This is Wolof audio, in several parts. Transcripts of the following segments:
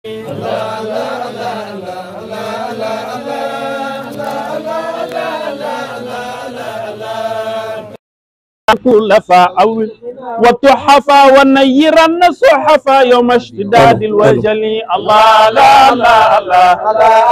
كلفا أو وتحفا ونيرن صحفا يوم اشتداد الوجل الله لا لا لا الله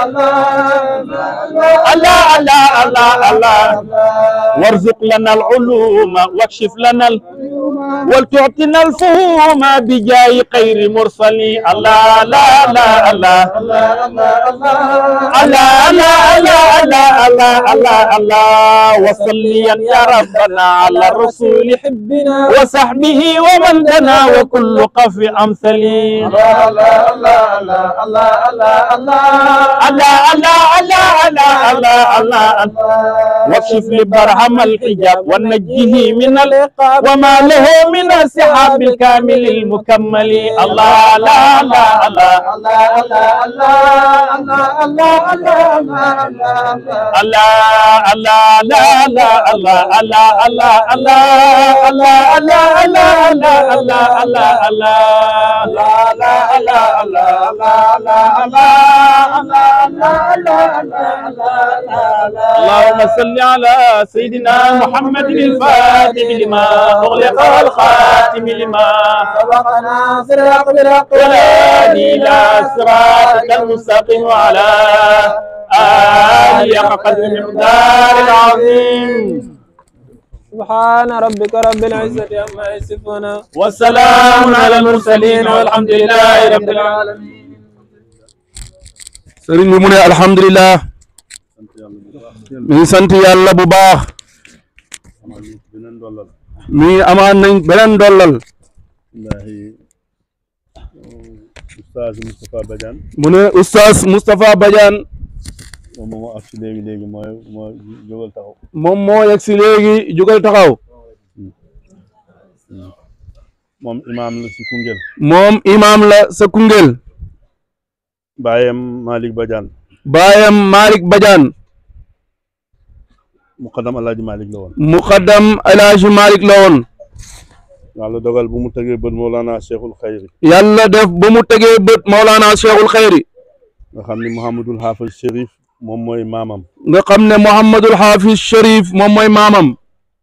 الله الله الله وارزق لنا العلوم واكشف لنا ال... ولتعطنا الفهوم بجاي خير مرسلين الله لا لا الله الله الله الله الله الله الله الله وصليا يا ربنا على الرسول حبنا وصحبه ومن دنا وكل قف أمثلي الله الله الله الله الله الله الله الله الله واكشف لبرهم الحجاب ونجه من العقاب وما له من السحاب الكامل المكمل الله لا لا الله الله الله الله الله الله الله الله لا لا الله الله الله الله الله الله الله الله الله الله الله لا لا لا الله الله الله الله الله الله اللهم صل على سيدنا محمد الفاتح لما أغلق الخاتم لما سبقنا صراط بالحق والهادي إلى صراطك المستقيم وعلى آله حق قدر المقدار العظيم سبحان ربك رب العزة عما يصفون والسلام على المرسلين والحمد لله رب العالمين sëriñ bi mu ne alhamdulilah mi ngi sant yàlla bu baax mi ngi amaan nañ beneen dollal Oustaz Moustapha Badiane mu ne oustaz Moustapha Badiane moom moo ak si léegi léegi mooy moo jógal taxaw moom moo yegg si léegi jugal taxaw moom imaam la si Koungheul moom imaam la sa Koungheul baayam Malick Badiane baayam Malick Badiane muqaddam Alaaji Malick la woon muqaddam El Hadj Malick la woon yàlla dogal bu mu tegee bët Mawlana Cheikhul Khayri yàlla def ba mu tegee bët Maulana Cheikhul Khayri nga xam ni Mouhamadul Hafiz Chérif moom mooy maamam nga xam ne Mouhamadul Hafiz Cherif moom mooy maamam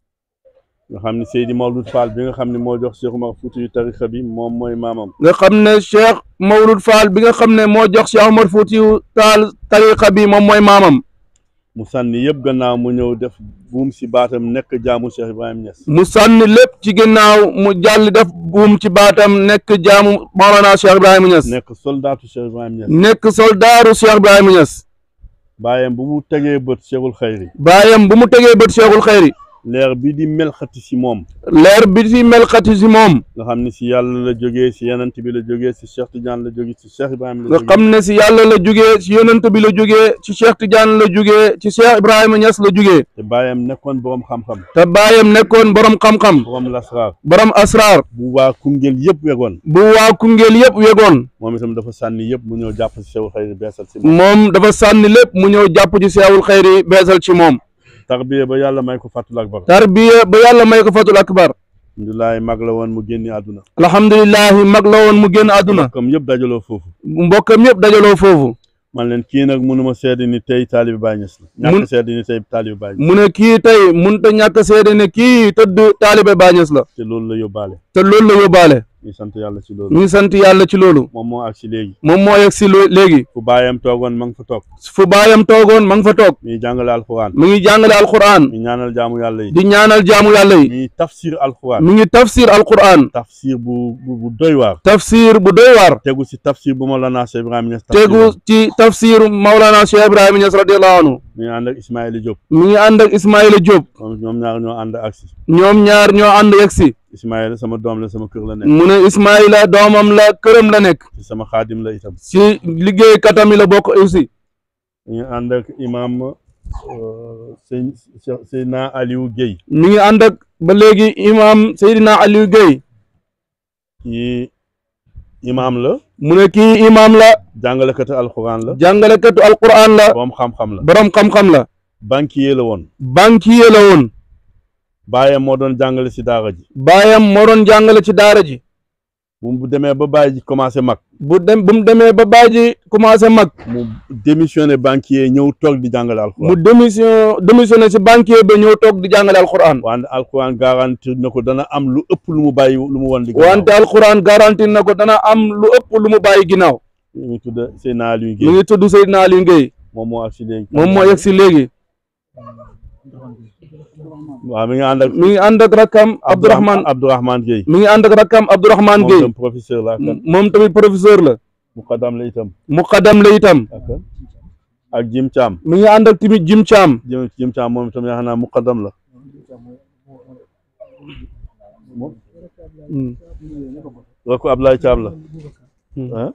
nga xam ni Seydi Mawlud Fall bi nga xam ne moo jox Cheikh Umar Fouti yu tarixa bi moom mooy maamam nga xam ne Cheikh Mawlud Fall bi nga xam ne moo jox Cheikh Omar Foutiou Taal tariqa bi moom mooy maamam mu sànni yëpp gannaaw mu ñëw def buum si baatam nekk jaamu Cheikh Ibrahim Niass mu sànni lépp ci ginnaaw mu jàll def buum ci baatam nekk jaamu Maolana Cheikh Ibrahima Niass nekk soldaatu Cheikh Ibrahim Niass nekk soldaaru Cheikh Ibrahima Niass baayam bu mu tegee bët Cheikhul Khayri baayam bu mu tegee bët Cheikhul Khayri leer bi di melxati si moom leer bi ci melxati si moom nga xam ni si yàlla la jógee si yenant bi la jógee si Cheikh Tidiane la jógee si Cheikh Ibrahim la nga jógee xam ne si yàlla la jugee si yonent bi la jugee ci Cheikh Tidiane la jugee ci Cheikh Ibrahima Niass la jugee te baayam nekkoon borom xam-xam te baayam nekkoon borom xam-xam borom lasraar borom asraar bu waa Koungheul yëpp wegoon bu waa Koungheul yëpp wegoon moom itam dafa sànni yëpp mu ñëw jàpp si Cheikhul Khayri beesal si moom moom dafa sànni lépp mu ñëw jàpp ci Cheikhul Khayri beesal ci moom tarbiya ba yàlla may ko fàttul akbar tarbiya ba yàlla may ko fatul akbar alhamdulilah mag la woon mu génni àdduna alhamdulillahi mag la woon mu génn àdduna comme yëpp dajaloo foofu mbokkam yëpp dajaloo foofu man leen kii nag mënuma seede ni tey taalibi Baay Ñas la Mun- ñàkk seede ni tey taalibi Baay Ñas mu ne kii tey mënut a ñàkk seede ne kii tëdd taalibe Bañes la te loolu la yóbbaale te loolu la yóbbaale ñu sant yàlla ci loolu ñu ngi sant yàlla ci loolu moom moo ak si léegi moom moo yegg si lo- léegi fu baayam toogoon ma nga fa toog fu baayam toogoon ma nga fa toog mi jàngale alxuraan mi ngi jàngale alquran mi ñaanal jaamu yàlla yi di ñaanal jaamu yàlla yi mi tafsir alxuraan mi ngi tafsir alquran tafsir bu bu bu doy waar tafsir bu doy waar tegu si tafsir bu Mawlana Cheikh Ibrahima Niass tegu ci tafsir Maulana Cheikh Ibrahima Niass radiyallahu anhu mi ngi ànd ak Ismaïla Diop mi ngi ànd ak Ismaïla Diop moom ñoom ñaar ñoo ànd ak si ñoom ñaar ñoo ànd yegg si Ismaïla sama doom la sama kër la nekk mu ne Ismaïla doomam la këram la nekk ci sama xaadim la itam si liggéeykatam yi la bokk aussi mi ngi ànd ak imam sëñ Seydina Aliou Guèye mi ngi ànd ak ba léegi imam Seydina Aliou Guèye kii imam la mu ne kii imam la jàngalekatu alxuraan la jàngalekatu alquran la borom xam-xam la borom xam-xam la banquier la woon banquier la woon baayam moo doon jàngale si daara ji baayam moo doon jàngale ci daara ji bu mu demee ba bàyyi ji commencé mag bu dem bu mu demee ba bàyyi ji commencé mag mu démissionné banquier ñëw toog di jàngale mu alxuraan démission démissionné si banquier ba ñëw toog di jàngale alquran wante alxuraan garantir na ko dana am lu ëpp lu mu bàyyi lu mu wan di wante alquran garanti na ko dana am lu ëpp lu mu bàyyi ginnaaw ñu ngi tudd Seydina Aliou mu Guèye ngi tudd Seydina Aliou Guèye moom moo ak si léegi moom moo yegg si léegi waaw mi ngi ànd ak mi ngi ànd ak rakkam Abdourahmane Abdourahmane Guèye mi ngi ànd ak rakkam Abdourahmane moom Guèye tam professeur la ak moom tamit professeur la muqaddam la itam muqaddam la itam ak ak Jim Thiam mi ngi ànd ak tamit Jim Thiam Jim Jim Thiam moom itam yaakaar naa muqaddam la Mm. rakku Ablaye Thiam la Hmm. ah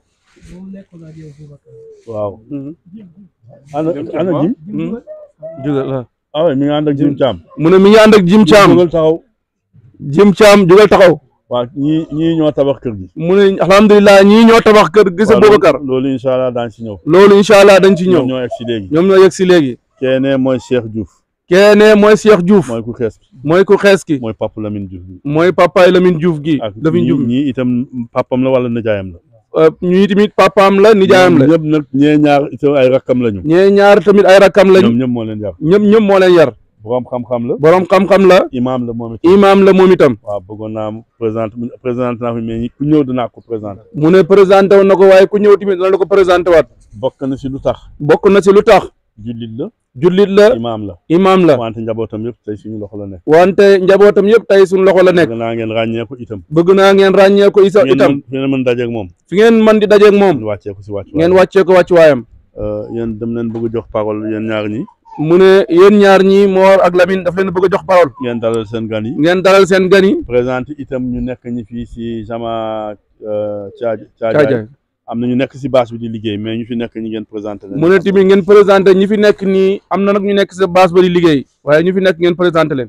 waaw ana ana Jim Mm. jógal la ah oui mi ngi ànd ak Jim Thiam mu ne mi ngi ànd ak Jim Thiam jógal taxaw Jim Thiam jógal taxaw waaw ñii ñii ñoo tabax kër gi mu ne alhamdulilah ñii ñoo tabax kër gis waaw Boubacar loolu incha allah daan si ñëw loolu incha allah dañ ci ñëw ñoom ñoo egg si léegi ñoom ñoo yegg si léegi keene mooy Cheikh Diouf keene mooy Cheikh Diouf mooy ku xees ki mooy ku xees ki mooy Papa Lamine Diouf bi mooy papaay Lamine Diouf gi ak Lamine ñii Diouf ñii itam papam la wala nijaayam la Euh, ñii tamit papaam la nijaayam la ñëpp nag ñee ñaar itam ay rakkam lañu ñee ñaar tamit ay rakkam lañ ñoom ñëpp moo leen yar ñëpp ñëpp moo leen yar borom xam-xam la borom xam-xam la imaam la moom itam imaam la moom itam waaw bëggoon naa présente présenté naa fi mais ñi ku ñëw dinaa ko présenté mu ne présenté woon na ko waaye ku ñëw tamit dana la ko présenté waat bokk na si lu tax bokk na si lu tax jullit la jullit la imaam la imaam la wante njabootam yëpp tey suñu loxo la nekk wante njabootam yëpp tey suñu loxo la nekk bëgg naa ngeen ràññee ko itam bëgg naa ngeen ràññee ko isa ngeen itam mën ngeen mën dajeeg moom fi ngeen man di dajeeg moom ñu wàccee ko si wàcc ngeen wàccee ko wàcc waayam yéen dem leen bëgg a jox parole yéen ñaar ñi mu ne yéen ñaar ñi Mor ak Lamine daf leen bëgg a jox parole ngeen dalal seen gan yi ngeen dalal seen gan yi présenté itam ñu nekk ñi fii si jama Caaj Caajaay Caajaay am na ñu nekk si bâche bi di liggéey mais ñu fi nekk ñi ngeen présenté leen mu ne tamit ngeen présenté ñi fi nekk nii am na nag ñu nekk sa base ba di liggéey waaye ñu fi nekk ngeen présenté leen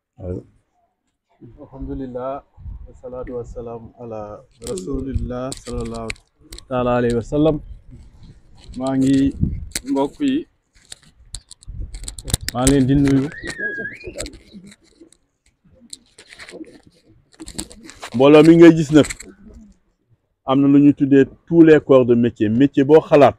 alhamdulillah wasalaatu wasalaam ala rasulillah salallahu taala alayhi wa sallam maa ngi mbokk yi maa ngi leen di nuyu mbooloo mi ngay gis nag am na lu ñuy tuddee tous les corps de métier métier boo xalaat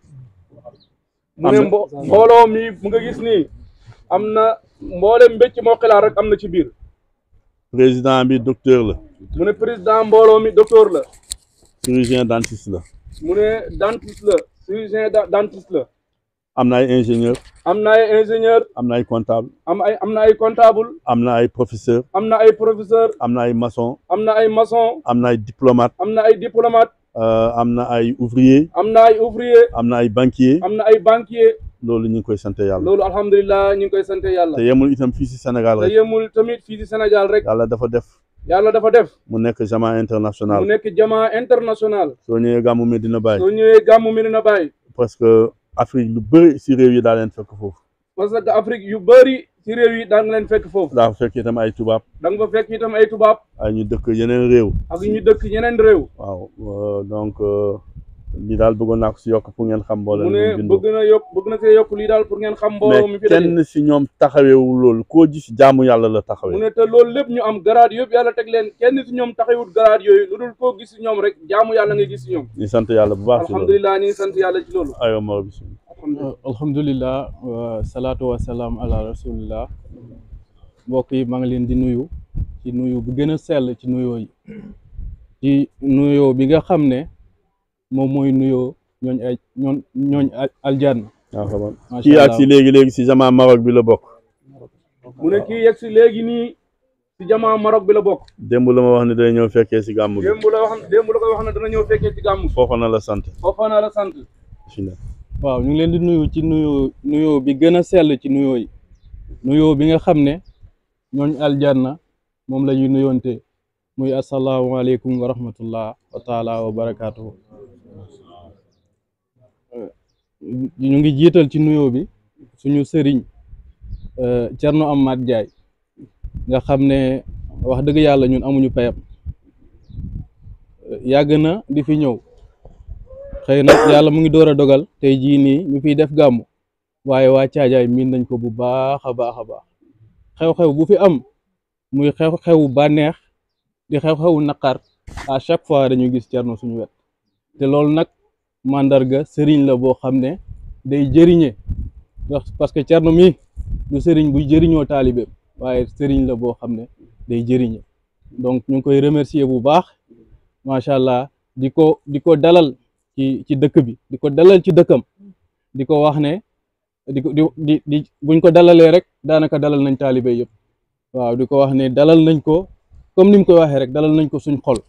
mu ne mbo mbooloo mi mu nga gis nii am na mboolem mbécc moo xilaat rek am na ci biir président bi docteur la mu ne président mbooloo mi docteur la chirurgien dentiste la mu ne dentiste la chirurgien da- dentiste la am na ay ingénieur am na ay ingénieur am na ay comptable am ay am na ay comptable am na ay professeur am na ay professeur am na ay maçon am na ay maçon am na ay diplomate am na ay diplomate euh, am na ay ouvrier am na ay ouvrier am na ay banquier am na ay banquier loolu ñu ngi koy sant yàlla loolu alhamdulilah ñu ngi koy sant yàlla te yemul itam fii si Sénégal te rek yemul tamit fii ci Sénégal rek yàlla dafa def yàlla dafa def mu nekk jamaa mu international nekk jamaa international soo ñëwee gàmmu Medina Baye soo ñëwee gàmmu Medina Baye parce que Afrique lu bëri si réew yi daa leen fekk foofu parce que Afrique yu bëri ci réew yi daan nga leen fekk foofu daa fekk itam ay tubaab da nga fa fekk itam ay tubaab ay ñu dëkk yeneen réew ak ñu dëkk yeneen réew waaw euh, donc euh, lii daal bëggoon naa ko si yokk pour ngeen xam mbooloo mu mi ne bindoo bëgg na yokk bëgg na see yokk lii daal pour ngeen xam mbooloo mi mais fi daje kenn si ñoom taxaweewul loolu koo gis jaamu yàlla la mu taxawee ne te loolu lépp ñu am garaad yëpp yàlla teg leen kenn si ñoom taxawut garaad yooyu lu dul koo gis si ñoom rek jaamu yàlla nga gis si ñoom ñu sant yàlla bu baax si loolu alhamdulilah ñu ngi sant yàlla ci loolu aywa Mor bisimilah alhamdulilah alhamdulillah wa salaatu wa salaam ala rasulillah mbokk yi maa ngi leen di nuyu ci nuyu bu gën a sell ci nuyoo yi ci nuyoo bi nga xam ne moom mooy nuyoo ñooñ ay ñooñ ñooñ aljanna waaw xamal macha kii ak allah si léegi léegi si jamaa Maroc bi la bokk mu ne kii yegg si léegi nii si jamaa Maroc bi la bokk démb la ma wax ne day ñëw fekkee si gàmmu gi démb la wax démb la koy wax ne dana ñëw fekkee ci gàmmu foofa na la sant foofa naa la sant bisimilah waaw ñu ngi leen di nuyu ci nuyoo nuyoo bi gën a sell ci nuyoo yi nuyoo bi nga xam ne ñooñ aljanna moom la ñuy nuyoonte muy asalaamaaleykum wa rahmatullah wa taala wa barakaatuhu ñu ngi jiital ci nuyoo bi suñu sëriñ Cerno Amath Jaay nga xam ne wax dëgg yàlla ñun amuñu payam yàgg na di fi ñëw xëy na yàlla mu ngi door a dogal tey jii nii ñu fiy def gàmmu waaye waa caajaay miin nañ ko bu baax a baax a baax xew-xew bu fi am muy xew-xewu bànneex di xew-xewu naqar à chaque fois dañu gis Thierno suñu wet te loolu nag mandarga sëriñ la boo xam ne day jëriñe ndax parce que Thierno mii du sëriñ buy jëriñoo taalibeem waaye sëriñ la boo xam ne day jëriñe donc ñu ngi koy remercier bu baax macha allah di ko di ko dalal ci ci dëkk bi di ko dalal ci dëkkam di ko wax ne di ko di di di buñ ko dalalee rek daanaka dalal nañ taalibe yëpp waaw di ko wax ne dalal nañ ko comme ni mu koy waxee rek dalal nañ ko suñ xol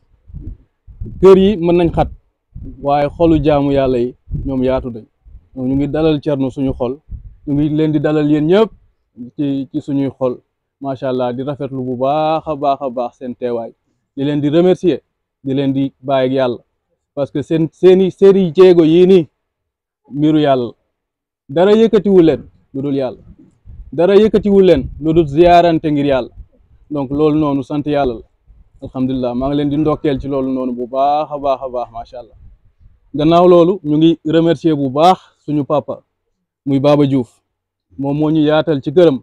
kër yi mën nañ xat waaye xolu jaamu yàlla yi ñoom yaatu nañ donc ñu ngi dalal Thierno suñu xol ñu ngi leen di dalal yéen ñëpp ci ci suñuy xol macha allah di rafetlu bu baax a baax a baax seen teewaay di leen di remercier di leen di bàyyi ak yàlla parce que seen seeni seeni jéego yii nii mbiru yàlla dara yëkkatiwu leen lu dul yàlla dara yëkkatiwu leen lu dul ziyaarante ngir yàlla donc loolu noonu sant yàlla la alhamdulilah maa ngi leen di ndokkeel ci loolu noonu bu baax a baax a baax macha allah gannaaw loolu ñu ngi remercier bu baax suñu papa muy Baba Diouf moom moo ñu yaatal ci këram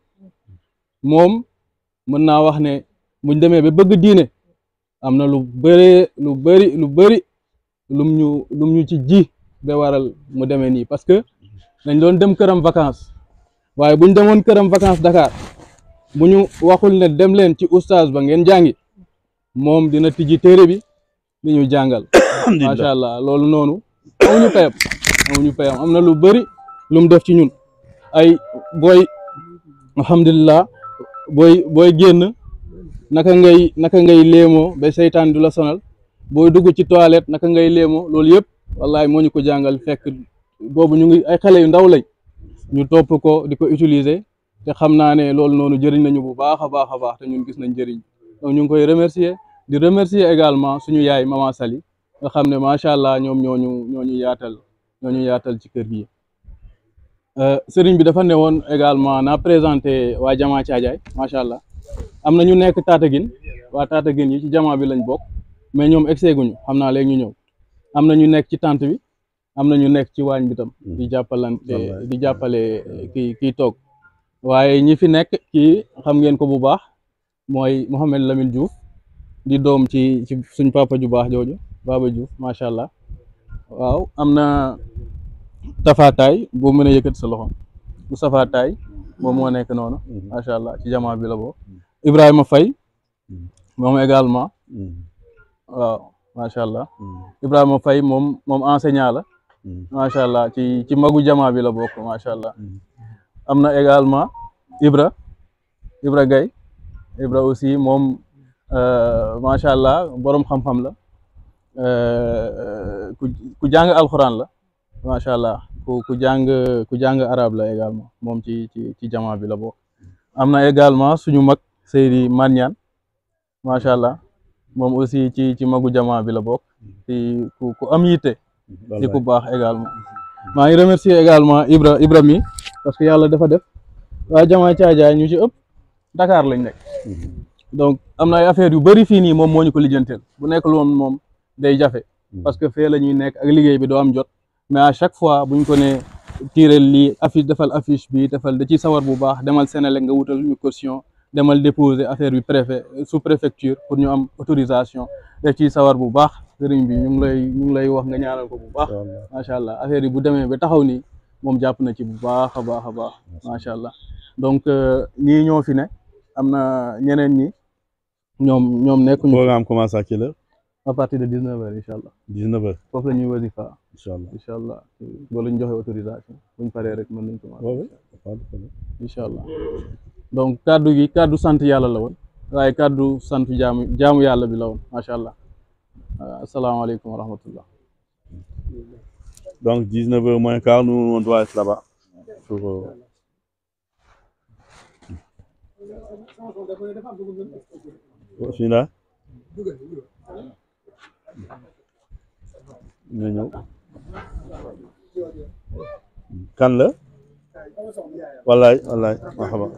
moom mën naa wax ne buñ demee ba bëgg diine am na lu bëree lu bëri lu bëri lum ñu lum ñu ci ji ba waral mu demee nii parce que dañ doon dem këram vacances waaye buñ demoon këram vacances Dakar bu ñu waxul ne dem leen ci oustaz ba ngeen jàngi moom dina tijji téere bi di ñu jàngal macha allah loolu noonu amuñu payam amuñu payam am na lu bëri lu mu def ci ñun ay booy alhamdulilah booy booy génn naka ngay naka ngay léemoo ba seytaan du la sonal booy dugg ci toilette naka ngay léemoo loolu yëpp wallahi moo ñu ko jàngal fekk boobu ñu ngi ay xale yu ndaw lañ ñu topp ko di ko utiliser te xam naa ne loolu noonu jëriñ nañu bu baax a baax a baax te ñun gis nañ jëriñ donc ñu ngi koy remercier di remercier également suñu yaay Mama Sali nga xam ne macha allah ñoom ñooñu ñooñu yaatal ñooñu yaatal ci kër gi sëriñ bi dafa ne woon également naa présenté waa jamaa caajaay macha allah am na ñu nekk Tataguine waa Tataguine yi ci jamaa bi lañ bokk mais ñoom egsee guñu xam naa léegi ñu ñëw am na ñu nekk ci tente bi am na ñu nekk ci waañ bi tam di jàppalante di jàppale kii kii toog waaye ñi fi nekk kii xam ngeen ko bu baax mooy Mouhamed Lamine Diouf di doom ci ci suñ papa ju baax jooju Baba Diouf macha allah waaw am na Tafataay boo mën a yëkkati sa loxo Moustapha Taay moom moo nekk noonu macha allah ci jamaa bi la boo Ibrahima Faye moom également waaw macha allah Ibrahima Faye moom moom enseignant la macha allah ci ci magu jamaa bi la bokk macha allah am na également Ibra Ibra Gaye Ibra aussi moom macha allah borom xam-xam la ku ku jàng alxuraan la macha allah ku ku jàng ku jàng arab la également moom ci ci ci jamaa bi la bokk am na également suñu mag Seydi Maniane macha allah moom aussi ci ci magu jamaa bi la bokk ci ku ku am yitte di ku baax également maa ngi remercier également Ibra Ibra mi parce que yàlla dafa def waa jamaa caajaay ñu ci ëpp Dakar lañ nekk donc am na ay affaires yu bëri fii nii moom moo ñu ko lijjanteel bu nekk loon moom day jafe parce que fee la ñuy nekk ak liggéey bi doo am jot mais à chaque fois buñ ko ne tiireel lii affiche defal affiche bi defal da ciy sawar bu baax demal Sénélec nga wutal ñu caution demal déposer affaire bi préfet sous préfecture pour ñu am autorisation daf ciy sawar bu baax sëriñ bi ñu ngi lay ñu ngi lay wax nga ñaanal ko bu baax macha allah affaire yi bu demee ba taxaw nii moom jàpp na ci bu baax a baax a baax macha allah donc ñii ñoo fi ne am na ñeneen ñi ñoom ñoom nekkuñu programme commence à quelle heure à partir de 19 heures incha allah 19 heures foofu la ñuy wasifa incha allah incha allah boo ñu joxe autorisation buñ paree rek mën nañ commencé waaw waaw incha allah donc kaddu gi kaddu sant yàlla la woon waaye kaddu sant jaamu jaamu yàlla bi la woon macha allah asalaamaaleykum wa rahmatullah donc 19 heures moins quart nous on doit être là-bas pour euh, bismillah nga ñëw kan la wallaay wallaay marhaba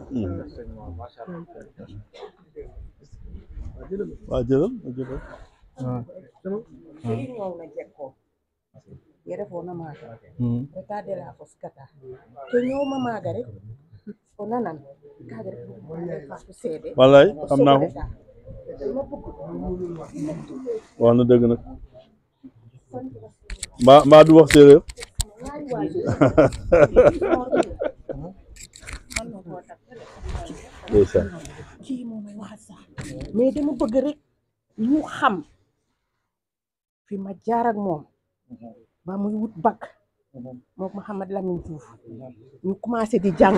waa jëlal jëlal iriŋoŋo jekko yere fo na maaga reta de la fo sikata to ñooma maaga rek o nanan kaaga rek faato seede wallaay xam naa ko wax na dëgg nag mbaa mbaa du wax séeréer ndeysaan kii moom may wax sax mais dama bëgg rek ñu xam fi ma jaar ak moom ba muy wut bac moom Mouhamed Lamine Diouf ñu commencé di jàng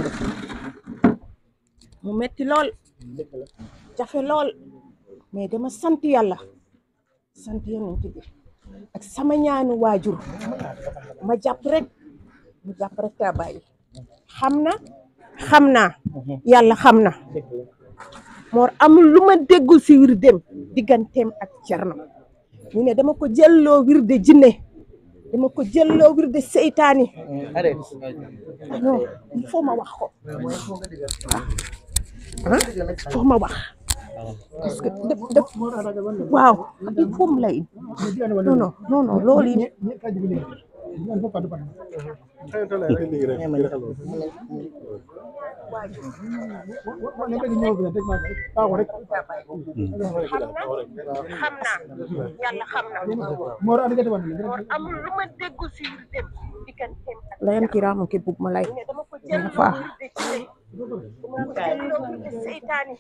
mu metti lool jafe lool mais dama sant yàlla sant yonent bi ak sama ñaanu waajur ma jàpp rek mu jàpp rek taa bàyyi xam na xam naa yàlla xam na moor amul lu ma déggul si wir dem digganteem ak cerno ñu ne dama ko jëlloo wir de jinne dama ko jëlloo wir de seytaani non il faut ma wax ko ah il faut ma wax parce que def def waaw il faut mu lay non non non non loolu yi xam naa yàlla xam na moor amul lu ma déggu si wir dem digganteem ak layan kiraamu ke bug ma lay dama ko jël faa seytaani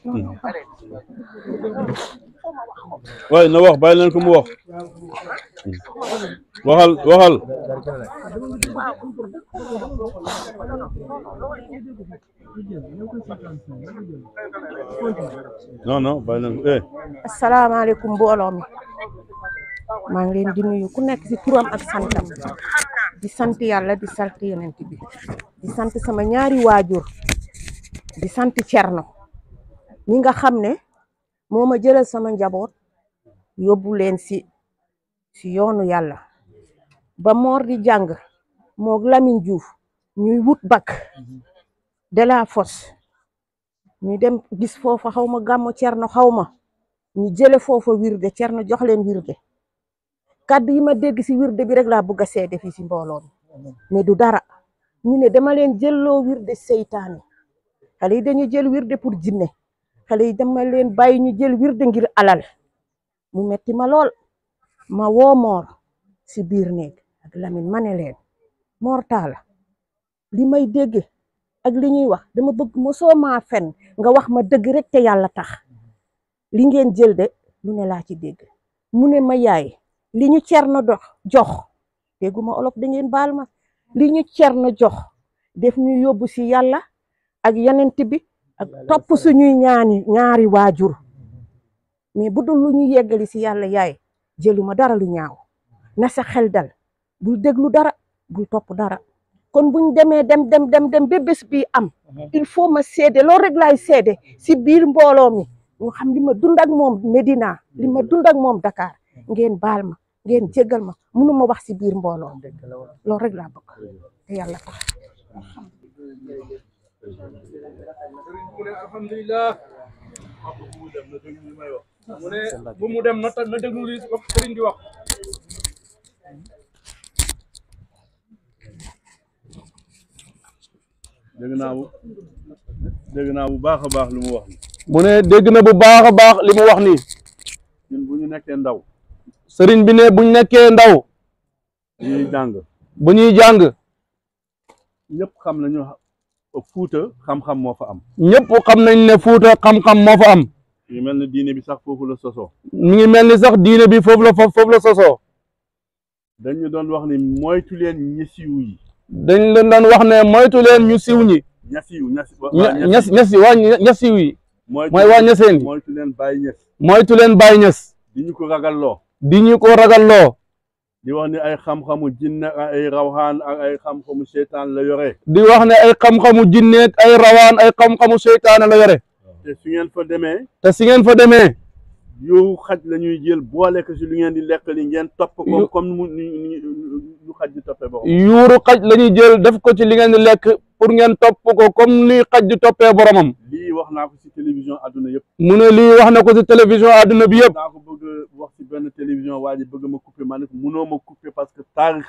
waaye na wax bàyyi leen ko mu wax waxal waxal non non bàyyi leen ko eh asalaamaaleykum mbooloo mi maa ngi leen di nuyu ku nekk ci turam ak santam di sant yàlla di sant yonent bi di sant sama ñaari waajur di sant cerno ñi nga xam ne moo ma jëlal sama njaboot yóbbu leen ci ci yoonu yàlla ba moor di jàng moog Lamine Diouf ñuy wut bac de la fosse ñu dem gis foofa xaw ma gàmmu cerno xaw ma ñu jële foofa wirde cerno jox leen wirde kàddu yi ma dégg ci wirde bi rek laa bëgg a seede fii ci mbooloo mi mais du dara ñu ne dama leen jëlloo wirde seytaane xale yi dañu jël wirde pour jinne xale yi dama leen bàyyi ñu jël wirde ngir alal mu metti ma lool ma woo moor ci biir néeg ak Lamine ma ne leen moor taala li may dégg ak li ñuy wax dama bëgg mosoo maa fen nga wax ma dëgg rek te yàlla tax li ngeen jël de lu ne laa ci dégg mu ne ma yaay li ñu cerno dox jox dégguma olof da ngeen baal ma li ñu cerno jox def ñu yóbbu ci yàlla ak yonent bi ak topp suñuy ñaani ñaari waajur mais bu dul lu ñu yeggali ci yàlla yaay jëluma dara lu ñaaw na sa xel dal bul déglu dara bul topp dara kon buñ demee dem dem dem dem ba bés bi am il faut ma seede loolu rek laay seede ci biir mbooloo mi ñu xam li ma dund ak moom Medina li ma dund ak moom Dakar ngeen baal ma ngeen jéggal ma mënu ma wax ci biir mbooloo loolu rek laa bëgg te yàlla tax mu ne alhamdulilah mu ne bu mu dem na ta na déglu li wax sëriñ bi wax dégg naa bu dégg naa bu baax a baax lu mu wax ni mu ne dégg na bu baax a baax li mu wax nii ñun bu ñu nekkee ndaw sëriñ bi ne buñ nekkee ndaw ñuy jàng bu ñuy jàng ñëpp xam nañu fuuta xam-xam moo fa am ñëpp xam nañ ne fuuta xam-xam moo fa am yu mel ne diine bi sax foofu la sosoo mi ngi mel ni sax diine bi foofu la foofu la sosoo dañu doon wax ni moytu leen ñesiw yi dañ leen daan wax ne moytu leen ñu siw ñi ñasiw ñasi ña ñas ñasi waa ñasiw yi mooy waa ñaseen yi moytu leen bàyyi ñes moytu leen bàyyi ñes di ñu ko ragalloo di ñu ko ragalloo di wax ni ay xam-xamu jinne ak ay rawxaan ak ay xam-xamu seytaan la yore di wax ne ay xam-xamu jinneeg ay rawaan ay xam-xamu seytaane la yore te su ngeen fa demee te si ngeen fa demee yow xaj la ñuy jël boole ko si lu ngeen di lekk li ngeen topp ko Yu- comme mu ni ni- lu xaj di toppee boppam yuuru xaj la ñuy jël def ko ci li ngeen di lekk pour ngeen topp ko comme ni xaj di toppee boromam lii wax naa ko si télévision àdduna yëpp mu ne lii wax na ko ci télévision àdduna bi yëpp naa ko bëgg a wax si benn télévision waa ji bëgg ma couper ma ne ko munoo ma couper parce que taarix la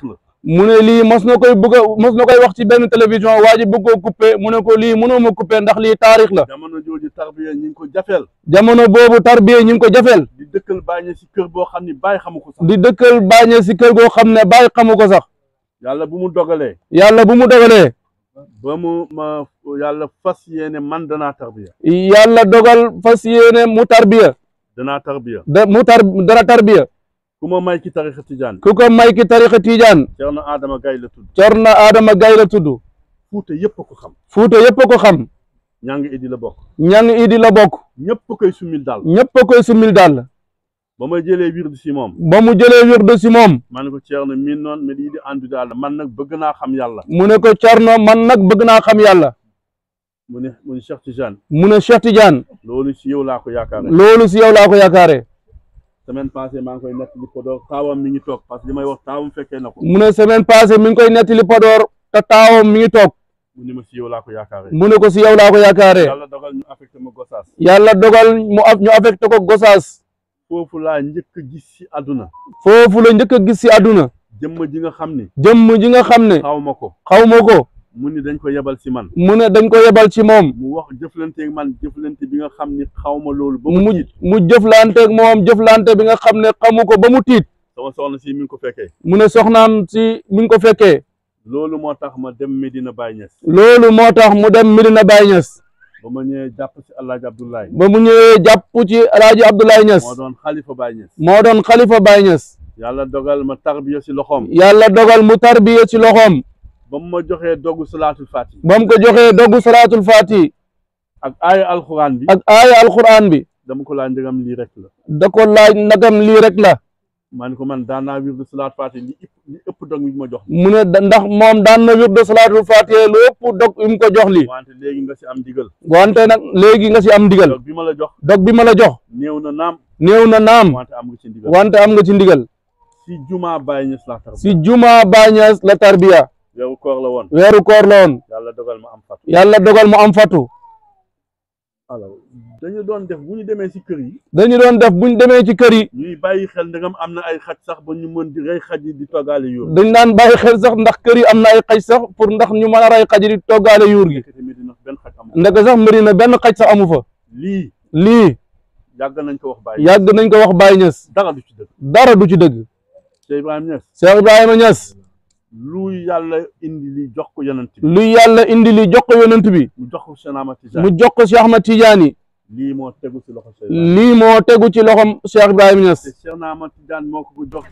mu ne lii mos na koy bëgg a mos na koy wax ci benn télévision waa ji bëgg koo coupé mu ne ko lii mënoo ma coupé ndax lii taarix la jamono jooju tarbiya ñi ngi ko jafeel jamono boobu tarbiya ñu ngi ko jafeel di dëkkal bàyyi si kër boo xam ni bàyyi xamu ko sax di dëkkal bàññe si kër goo xam ne bàyyi xamu ko sax yàlla bu mu dogalee yàlla bu mu dogalee ba mu ma yàlla fas yéene man danaa tarbiya yàlla dogal fas yéene mu tarbiya danaa tarbiya da mu tar dara tarbiya ku ma may ci tarixa tijaan ku ko may ki tarixa tiijaan Ceerno Adama Gay la tudd Cerno Adama Gay la tudd fuuta yépp a ko xam Fuuta yëpp a ko xam ñaa ngi idi la bokk ñang idi la bokk ñëpp a koy sumil daal ñëpp a koy sumil daal ba ma jëlee wird si moom ba mu jëlee wirdu si moom ma ne ko Ceerno miin noon mais lii di àndu daal man nag bëgg naa xam yàlla mu ne ko Cerno man nag bëgg naa xam yàlla mu ne mu ne Cheikh Tijaan mu ne Cheikh Tidiane loolu si yow laa ko yaakaare loolu si yow laa ko yaakaare semaine passée maa ngi koy nekk di Podor taawam mi ngi toog parce que li may wax taawam fekkee na ko mu ne semaine passée mi ngi koy nettali Podor te taawam mi ngi toog mu ne ma si yow laa ko yaakaare mu ne ko si yow laa ko yaakaare yàlla dogal ñu affecté ma Gosaas yàlla dogal mu af ñu affecté ko Gosaas foofu laa njëkk a gis si àdduna foofu la njëkk a gis si àdduna jëmm ji nga xam ni jëmm ji nga xam ne xaw ma ko xaw ma ko mu ni dañ ko yebal si man mu ne dañ ko yebal ci moom mu wax jëflanteeg man jëflante bi nga xam ni xaw ma loolu ba mu mu tiit mu jëflanteeg moom jëflante bi nga xam ne xamu ko ba mu tiit sama soxna si mi ngi ko fekkee mu ne soxnaam si mi ngi ko fekkee loolu moo tax ma dem Medina Baye Niass loolu moo tax mu dem Medina Baye Niass ba ma ñëwee jàpp si El Hadj Abdoulaye ba mu ñëwee jàpp ci El Hadj Abdoulaye Niass moo doon xalifa Baye Niass moo doon xalifa Baye Niass yàlla dogal ma tarbiya si loxoom yàlla dogal mu tarbiya ci loxoom ba mu ma joxee doggu salaatul fati ba mu ko joxee doggu salaatul faati ak aaya alxuraan bi ak aaya alquran bi dama ko laa njëgam lii rek la da ko laaj nagam lii rek la ma ne ko man daan naa wirdu salaatul fati li ëpp li ëpp dog bi ma jox mu ne da- ndax moom daan na wirdu salaatul faati lu ëpp dog yi mu ko jox li wante léegi nga si am digal wante nag léegi nga si am ndigal dog bi ma la jox dog bi ma la jox néew na naam néew na naam wante am nga ci ndigal wante am nga ci ndigal si jumaa Baye Niass laa tarbiya si juma Baye Niass la tarbiya weeru koor la woon weeru koor la woon yàlla dogal ma am fatu yàlla dogal mu am fatu alors dañu doon def bu ñu demee si kër yi dañu doon def buñ demee ci kër yi ñuy bàyyi xel ndegam am na ay xaj sax ba ñu mën di rey xaj yi di toggaale yoon dañ daan bàyyi xel sax ndax kër yi am na ay xaj sax pour ndax ñu mën a rey xaj yi di toggaale yuur gi ndekete Medina benn xaj amul ndeke sax mbëri na benn xaj sax amu fa lii lii yàgg nañ ko wax Baye yàgg nañ ko wax Baye Niass dara du ci dëgg dara du ci dëgg Cheikh Ibrahima Niass Cheikh Ibrahima Niass lu yàlla indi li jox ko yonent bi lu yàlla indi li jox ko yonent bi mu jox ko Cheikh Ahmad mu Tijaan jox ko Cheikh Ahmad Tidiane lii moo tegu si loxo Cheikh Ibrahima lii moo tegu ci loxom Cheikh Ibrahima Niass te Cheikh Ahmad Tijaan moo ko ko jox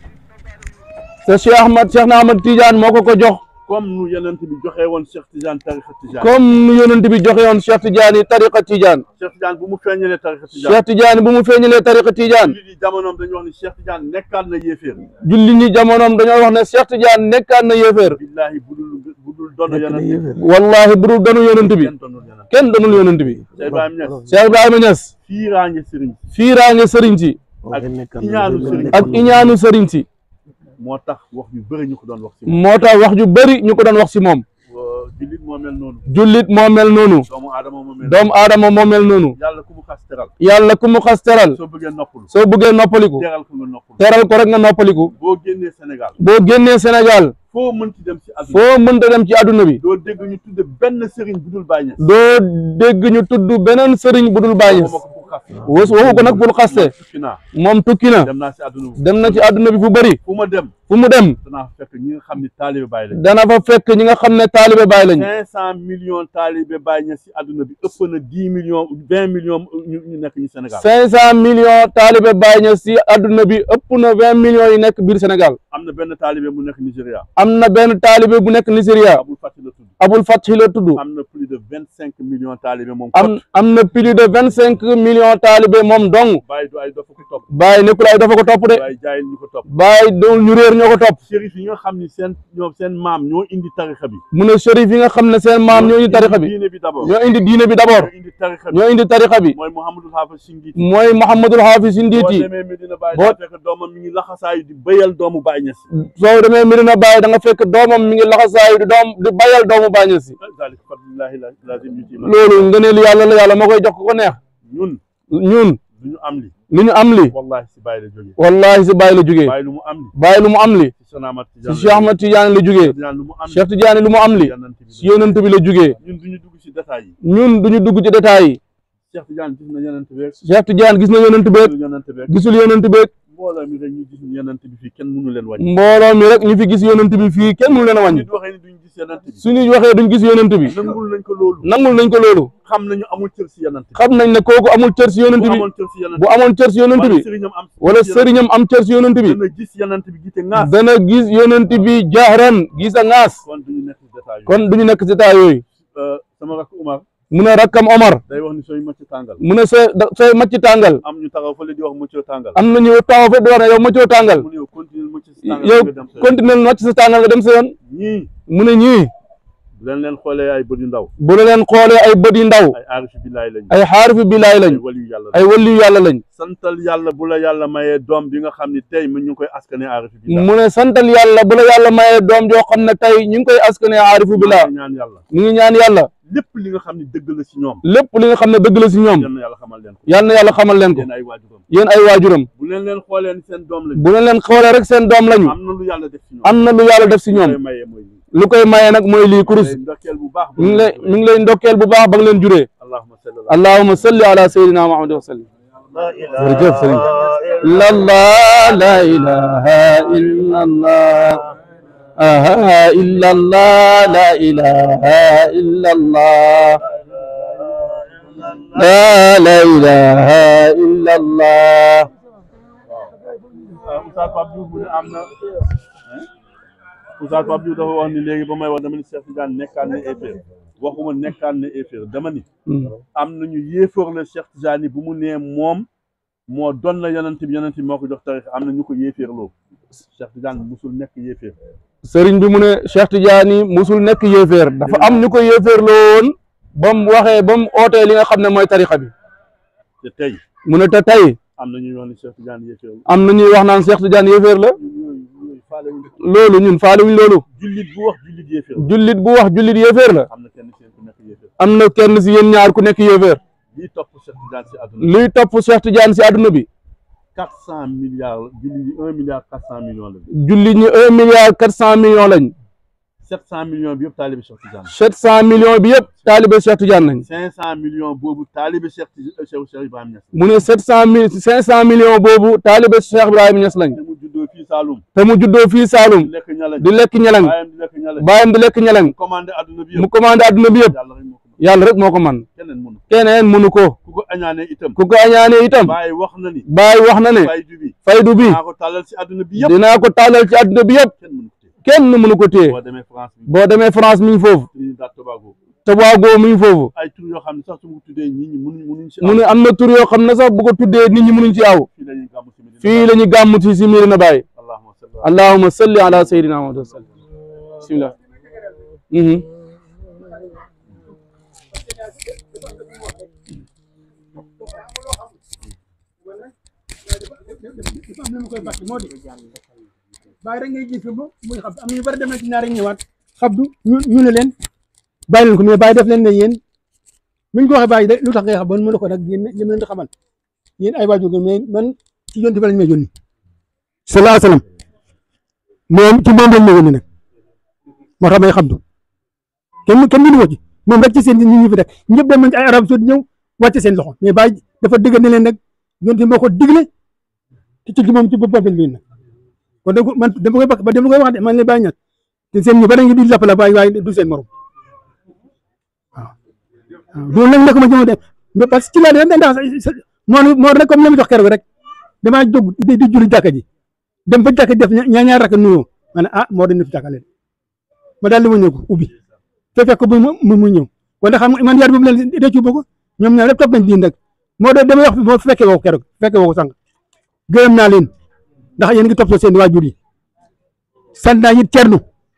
te Cheikh Ahmad Cheikh na Ahmad Tidiane moo ko ko jox comme nu yonent bi joxee woon Cheikh Tijaan tarixa Tijaan comme nu yonent bi joxe woon Cheikh Tidiane tariqa Tidiane Cheikh Tijaan bu mu feeñalee tarixa Tijaan Cheikh Tidiane bu mu feeñalee tariqa Tidiane lii di jamonoom dañu wax ni Cheikh Tijaan nekkaat na yéeféer julli ñi jamonoom dañoo wax ne Cheikh Tidiane nekkaat na yéeféer billaahi budul budul doon yonent bi wallahi bu dul donu yonent bi kenn doonul yonent kenn donul yonent bi Cheikh Ibrahima Niass Cheikh Ibrahima Niass fiiraange sëriñ fiiraange sëriñ si ak iñaanu sëriñ ak iñaanu sëriñ si moo tax wax yu bëri ñu ko doon wax si moom moo tax wax ju bëri ñu ko doon wax si moom jullit moo mel noonu jullit moo mel noonu doomu aadama moo mel doomu aadama moo mel noonu yàlla ku mu xas teral yàlla ku mu xas teral soo bëggee noppalu soo bëggee noppaliku teral ko nga noppalu teral ko rek nga noppaliku boo génnee Sénégal boo génnee Sénégal foo mënti dem si àdduna foo mënta dem ci àdduna bi doo dégg ñu tudde benn sëriñ bu dul Baay Ñas doo dégg ñu tudd beneen sëriñ bu dul Baay Ñas waxuma ko pour xas wës waxu ko nag pour xaste tukki naa moom tukki na dem naa si àdduna bu dem na ci àdduna bi fu bëri fu ma dem fu mu dem danaa fekk ñi nga xam ni taalibe Baay lañ dana fa fekk ñi nga xam ne taalibe Baay lañu cinq cent millions taalibe Baay Ñas si àdduna bi ëpp na dix millions vingt millions ñu ñu nekk ñu Sénégal cinq cent millions taalibe Baay Ñas si àdduna bi ëpp na vingt millions yi nekk biir Sénégal am na benn taalibe mu nekk Nigéria am na benn taalibe bu nekk Nigeria Abul Fati la tudd Abul Fathi la tudd am na plus de vingt cinq millions taalibe moom am am na plus de vingt cinq millions taalibe moom dong Baay du ay dafa ko topp Baay nekkul ay dafa ko topp de Baay jaayil ñu ko topp Baay doon ñu réer ñoo ko topp shérif yi nga xam ni seen ñoom seen maam ñoo indi tarixa bi mu ne shérif yi nga xam ne seen maam ñoo indi tarixa bi diine bi d'abord ñoo indi diine bi d'abord ñoo indi tarixa bi ñoo indi tarixa bi mooy Mouhamadul Hafiz Singiti mooy Mouhamadul Hafiz boo Nditi demee Medina Baye boo- daa fekk doomam mi ngi laxasaayu di béyal doomu Baay Ñas soo demee Medina Baye da nga fekk doomam mi ngi laxasaayu di doom di bayal doomu Baay Ñas si zalik fadlillahi la- lazim yuti man loolu ngëneel yàlla la yàlla moo koy jox ku ko neex ñun ñun du ñu am li lu ñu am li wallahi si Baay la jógee wallahi si Baay la jógee Baay lu mu am li Baay lu mu am li si Cheikh Ahmad si Tidiane Cheikh Ahmad Tidiane la jugee Tidiane lu mu am Cheikh Tidiane lu mu am li yonent bi si yonent bi la jugee ñun duñu dugg si détails yi ñun duñu dugg ci détails yi Cheikh Tidiane gis na yonent beeg Cheikh Tidiane gis na yonent beeg yonent beeg gisul yonent beeg mbooloo mi rek ñu gis yonent bi fii kenn mënu leen wàññi mbooloo mi rek ñu fi gis yonent bi fii kenn mënu leen a wàññi nit waxee ni duñ gis yonent bi suñu waxee duñ gis yonent bi nangul nañ ko loolu nangul nañ ko loolu xam nañu amul cër si yonent bi xam nañ ne kooku amul cër si yonent bu bi amoon cër si yonent bu amoon cër si yonent wala bi sëriñam am wala sëriñam am cër si yonent bi dana gis yonent bi gite ŋaas dana gis yonent bi jahran gis a ŋaas kon duñu nekk si détails kon duñu nekk si taa yooyu yooyu sama rakk Umar mu ne rakkam Omar day wax ni sooy macc tàngal mu ne sooy da- sooy macc tàngal am ñu taxaw fële di wax muccoo tàngal am nañu taxaw fa di wax ne yow maccoo tàngal mu ne yow continue macc si tàngal yow nga dem sa yoon. continuer macc sa tàngal nga dem sa yoon ñii mu ne ñii bu leen leen xoolee ay bët yu ndaw bu la leen xoolee ay bët yu ndaw ay aarifi billaay lañu ay xaarifi bilaay lañ ay waliyu yàlla ay waliyu yàlla lañ santal yàlla bu la yàlla mayee doom bi nga xam ni tey mu ñu ngi koy askane aarifi billaay mu ne santal yàlla bu la yàlla mayee doom joo xam ne tey ñu ngi koy askane xaarifu bilaa ñaan yàlla ñu ngi ñaan yàlla lépp li nga xam ne dëgg la si ñoom lépp li nga xam ne dëgg la si ñoom yal na yàlla xamal leen ko yàlla na yàlla xamal leen ko yéen ay waajuram yéen ay waajuram bu leen leen xoolee ni seen doom lañu bu leen leen xoolee rek seen doom lañu am na lu yàlla def si ñoom am na lu yàlla def si ñoom koy mayee mooy lii lu koy mayee nag mooy lii kurus day ndokkeel bu baax mi ngi lay mi ngi lay ndokkeel bu baax ba nga leen juree allahumma salli ala allahumma salli ala sayyidina muhammad wa sallim jërëjëf sëriñ illallah la ilaha illallah aha illallah la ilaha illallah la la ilaha illallah Oustaz Pape Diouf mu ne am na Oustaz Pape Diouf dafa wax ni léegi ba may wax dama ni Cheikh Tidiane nekkaan na éeféer waxuma nekkaan na éeféer dama ni am nañu yéefóor la Cheikh Tidiane bu mu nee moom moo doon la yonent bi yonent bi moo ko jox tarix am na ñu ko yéeféerloo Cheikh Tidiane musul nekk yéeféer sëriñ bi mu ne Cheikh Tidiane musul nekk yéeféer dafa am ñu ko yéeféerloo woon ba mu waxee ba mu ootee li nga xam ne mooy tarixa bi te tey mu ne te tey am na ñuy wax ni Cheikh Tidiane yéeféer la am na ñuy wax naan Cheikh Tidiane yéeféer la yooyu yooyu faale wuñ ko. loolu ñun faale wuñ loolu jullit bu wax jullit yéeféer la jullit bu wax jullit yéeféer la am na kenn seen ku nekk yéeféer am na kenn si yéen ñaar ku nekk yéeféer lii topp Cheikh Tidiane si àdduna luy topp Cheikh Tidiane si àdduna bi quatre cent milliards la jullit yi un milliard quatre cent millions la jullit ñi un milliard quatre cent millions lañ sept cent millions bi yëpp taalibe Cheikh Tidiane sept cent millions bi yëpp taalibe Cheikh Tidiane lañ cinq cent millions boobu taalibe Cheikh Ti- Cheikh Cheikh Ibrahima Niass mu ne sept cent mille cinq cent millions boobu taalibe Cheikh Ibrahima Niass lañ te mu juddoo fii Saloum te mu juddoo fii di Saalum lekk ñalañ di lekk ñelaŋ baayam di lekk ñalañ baayam di lekk ñelaŋ commandé adduna bi mu yëpp commandé adduna bi yëpp yàlla rek moo ko mën yàlla rek moo ko man keneen mënu ko keneen mënu ko ku ko añaanee itam ku ko añaanee itam bàyyi wax na ni Baay wax na ne faydu bi faydu bi naa ko tàllal si adduna bi yëpp dinaa ko taalal ci adduna bi yëpp kenn mënu ko téye kenn mënu ko téye boo demee France bi boo demee France mi ngi foofu Trinidad Tobago Tobago mi ngi foofu ay tur yoo xam ne sax su ma ko tuddee ñi ñi mënuñ mënuñ si mu ne am na tur yoo xam ne sax bu ko tuddee nit ñi mënuñ ci aw fii la ñuy gàmmu si Medina fii la ñu gàmm ci si Medina Baye allahumma salli ala allahumma salli ala sayyidina Muhammad wa sallam bismillah mhm am na mu koy bàtt moo di bàyyi rek ngay gis ba muy xam am na ñu bari dem na ci ñaari ñëwaat xabdu ñu ñu ne leen bàyyi leen ko mais bàyyi def leen ne yéen buñ ko waxee bàyyi de lu tax ngay xam ba mën na ko nag yéen yéen leen di xamal yéen ay waajur ngeen mais man ci yonti ba lañ may yónni sallallahu alayhi wasallam moom ci moom lañ may yónni nag moo tax may xabdu kenn kenn mënu ko ci moom rek ci seen ñi ñu fi rek ñëpp dem nañ ci ay arab saudi ñëw wàcce seen loxo mais bàyyi dafa dëgg ne leen nag yonti moo ko digle te ci moom ci boppam lañ leen nag kon donc man dama koy bakk ba dama koy wax de man la bàyyi ñag te seen ñu bari ngi di jàpp la bàyyi waaye du seen morom waaw waaw loolu nag nekk ma jëma dem mais parce que ci laa de ndax noonu moo rek comme la ma jox keroog rek damaa jóg di di julli jàkka ji dem ba jàkka ji def ñaar ñaar rakk nuyoo ma ne ah moo doon def jàkkale ma daal di ma ñëw ko ubbi te fekk bu mu mu ñëw kon xam nga man yaar boobu leen réccu ba ko ñoom ñaar lépp topp nañ diin rek moo doon damay wax moo fekkee woo ko keroog fekkee woo ko sànq gërëm naa leen ndax yéen ngi topp seen waajur yi sant naa it cernu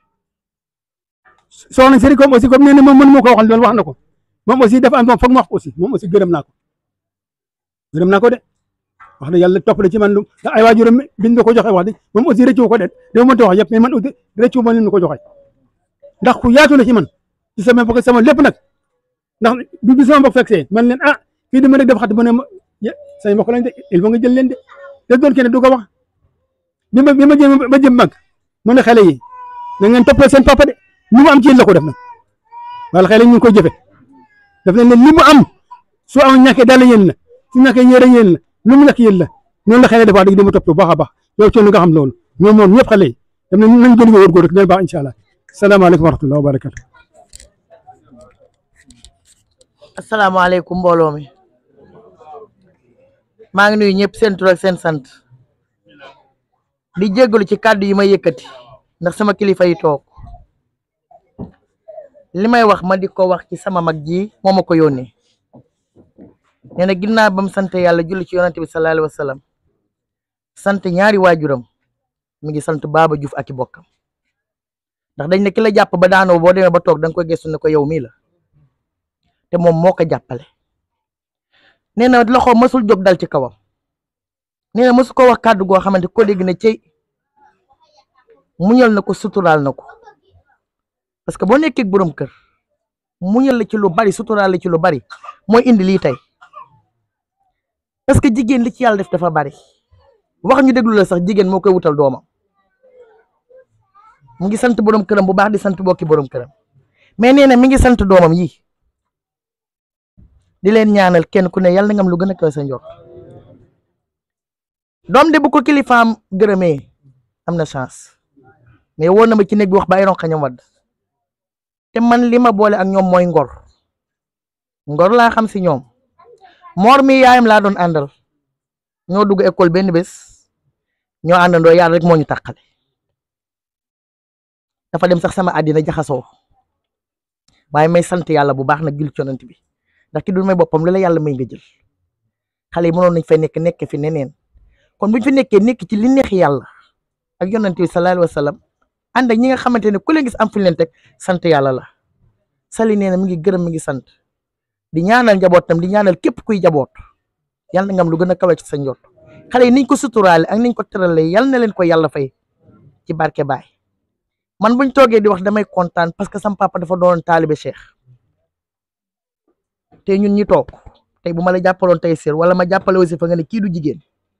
soxna Sëriñ comme aussi comme nee na moom mënu ma ko waxal loolu wax na ko moom aussi dafa am moom foog ma wax ko aussi moom aussi gërëm naa ko gërëm naa ko de wax dëgg yàlla topp na ci man lu ndax ay waajuram biñ ma ko joxe wax de moom aussi rëccu ko de dama mënta wax yëpp mais man aussi rëccu ma leen ko joxe ndax ku yaatu la ci man ci sama bokk sama lépp nag ndax du du sama mbokk fekk see man leen ah fii dama rek def xat ba ne ma say mbokk lañ de il faut nga jël leen de te doon kenn du ko wax bi ma bi ma jëm ba jëm mag mu ne xale yi na ngeen toppal seen papa de lu mu am ci yéen la ko def nag wala xale yi ñu ngi koy jëfe daf leen ne li mu am su am ñàkkee dala yéen la su ñàkkee yére yéen la lu mu ñàkk yéen la noonu la xale def wax dëgg dama topp bu baax a baax yow coono nga xam loolu ñoom moom ñëpp xale yi dem nañ nañ gën a wóor-góor rek dina baax incha allah salaamaaleykum wa rahmatulah wa barakatu asalaamaaleykum mbooloo mi maa ngi nuyu ñëpp seen tur ak seen sant di jéggalu ci kàddu yi may yëkkati ndax sama kilifa yi toog li may wax ma di ko wax ci sama mag ji moo ma ko yónnee nee na ginnaaw ba mu sant yàlla julli ci yonante bi sallallahu alayhi wa sallam sant ñaari waajuram mi ngi sant Baba Diouf ak i bokkam ndax dañ ne ki la jàpp ba daanoo boo demee ba toog da nga koy gëstu ne ko yow mii la te moom moo ko jàppale nee na loxo mësul jóg dal ci kawam nee na mësu ko wax kàddu goo xamante ko dégg ne cey muñal na ko suturaal na ko parce que boo nekkee borom kër muñal la ci lu bari suturaal la ci lu bari mooy indi lii tey parce que jigéen li ci yàlla def dafa bari wax ñu déglu la sax jigéen moo koy wutal doomam mu ngi sant borom këram bu baax di sant bokki borom këram mais nee na mi ngi sant doomam yi di leen ñaanal kenn ku ne yàlla na nga am lu gën a kaw sa njort doom de bu ko kilifaam gërëmee am na chance mais woon na ma ci néeg bi wax ba ay ronxañam wadd te man li ma boole ak ñoom mooy ngor ngor laa xam si ñoom moor mi yaayam laa doon àndal ñoo dugg école benn bés ñoo àndandoo yàlla rek moo ñu tàqale dafa dem sax sama àddina jaxasoo waaye may sant yàlla bu baax nag jul conant bi ndax ki du may boppam lu la yàlla may nga jël xale yi mënoon nañ fay nekk nekk fi neneen kon buñ fi nekkee nekk ci li neex yàlla ak yonent bi sallallahu alayhi wa sallam ànd ak ñi nga xamante ne ku leen gis am fu ñu leen teg sant yàlla la sali nee na mi ngi gërëm mi ngi sant di ñaanal njabootam di ñaanal képp kuy jaboot yàlla na nga am lu gën a kawe ci sa njort xale yi niñ ko suturaale ak niñ ko tëralee yàlla na leen ko yàlla fay ci barke baay man buñ toogee di wax damay kontaan parce que sam papa dafa doon taalibe cheikh te ñun ñi toog tey bu ma la jàppaloon tey sër wala ma jàppale aussi fa nga ne kii du jigéen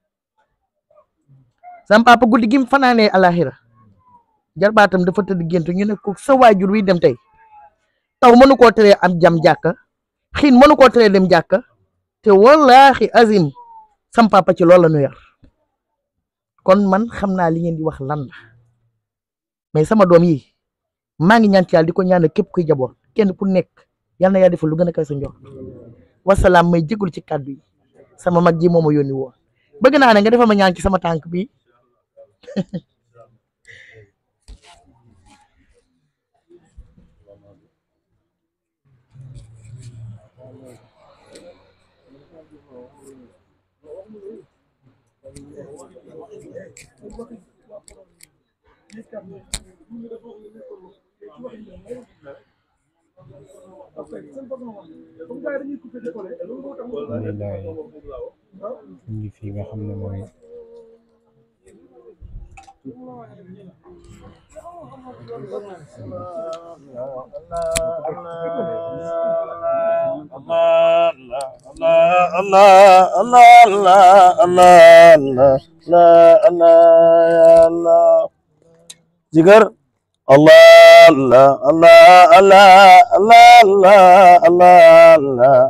sam papa guddi gi mu fanaanee alaxira jarbaatam dafa tëdd gént ñu ne ko sa waajur wi dem tey taw mënu koo teree am jam jàkka xiin mënu koo teree dem jàkka te wallaahi azim sam papa ci loolu la ñu yar kon man xam naa li ngeen di wax lan la mais sama doom yi maa ngi ñaan ci yàlla di ko ñaanal képp kuy jaboot kenn ku nekk yal na yaa defal lu gën a kaw sa njort wasalaam may jégalu ci kàddu yi sama mag ji moo ma yónni woon bëgg naa ne nga defal ma ñaan ci sama tànk bi alhamdulilah ñu ngi fi nga xam ne mooy jigar Allah Allah Allah Allah Allah Allah Allah Allah